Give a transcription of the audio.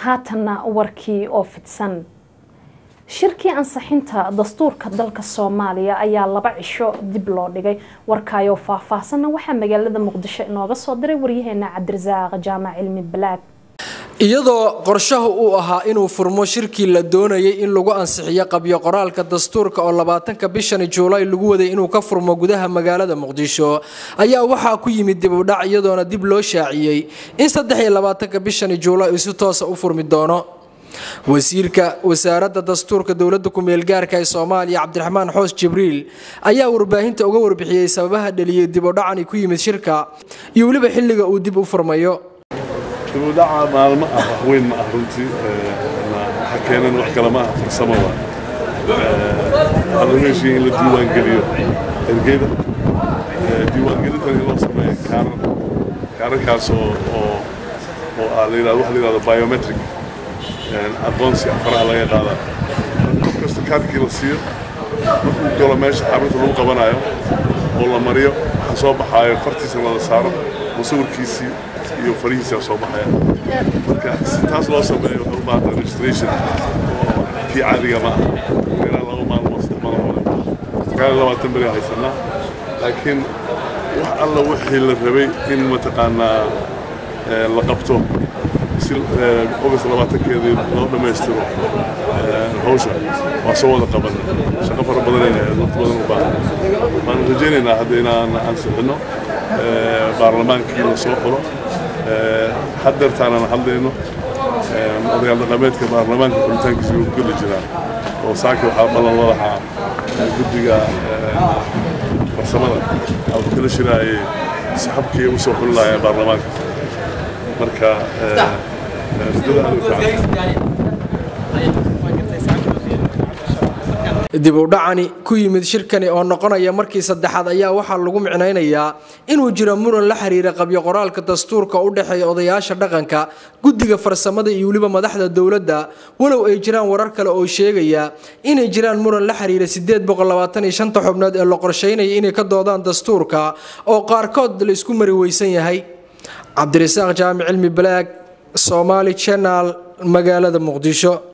haatanna warkii oo fidsan shirkii ansixinta dastuurka dalka soomaaliya ayaa laba cisho dib loo dhigay warkaayoo faahfaahsanna waxaa magaalada muqdisho inooga soo diray waryaheena cabdirasaaq jaamac cilmi balaag iyadoo qorshaha uu ahaa inuu furmo shirkii la doonayay in lagu ansixiyo qabyo qoraalka dastuurka oo labaatanka bishani juulaay lagu waday inuu ka furmo gudaha magaalada muqdisho ayaa waxaa ku yimid dib u dhac iyadoona dib loo shaaciyey in saddex iyo labaatanka bishani juulaay uu si toosa u furmi doono wasiirka wasaaradda dastuurka dowladda ku-meelgaarka ee soomaaliya cabdiraxmaan xoos jibriil ayaa warbaahinta uga warbixiyey sababaha dhaliyay dib u dhacani ku yimid shirka iyo weliba xilliga uu dib u furmayo dibudhaca maalmo ah wax weyn ma ah runtii waxa keenan wax kale ma ah farsamo waa waxaa lagu heshiiyey in la diiwaangeliyo ergeyda diiwaangelintan in loo sameeyo kaarar kaararkaas oo oo oo ah la yidhahdo waxa la yidhahdo biometric aqoonsi faraha laga qaadaa qof kasta kaarkii la siiyo markuu galo meesha xarunta lagu qabanayo oo la mariyo waxaa soo baxaayo fartiisa lala saaro musawirkiisii iyo farihiisa soo baxaya marka si taas loo sameeyo waxay u baahanta registration oo kii caadiga ma aha ilaa laba maalmood saddex maalmood sagaal labaatan beri haysanaa laakiin wax alla wixii la rabay in mataqaanaa la qabto si ogast labaatankeedii loo dhammaystiro hawsha waa soo wada qaban shaqo fara badanayna waqti badan u baahan waan rajaynaynaa hadda inaan ansixino baarlamaankii la soo qoro haddeertaanaan hadlayno odayaal dhaqameedka baarlamaanka xulitaankiisa wuu geli jiraa oo saaki waxaa ballan la lahaa guddiga farsamada ama kala shiraayay saxabkii u soo xuli lahaayeen baarlamaanka marka rajada aad u fiican dib u dhacani ku yimid shirkani oo noqonaya markii saddexaad ayaa waxaa lagu micnaynayaa inuu jiro muran la xiriira qabyo qoraalka dastuurka u dhexeeya odayaasha dhaqanka guddiga farsamada iyo weliba madaxda dowladda walow ay jiraan warar kale oo sheegaya inay jiraan muran la xiriira sideed boqollabaataniyoshanta xubnood ee la qorsheynaya inay ka doodaan dastuurka oo qaarkood la isku mari weysan yahay cabdirasaaq jaamic cilmi balaag somaali channel magaalada muqdisho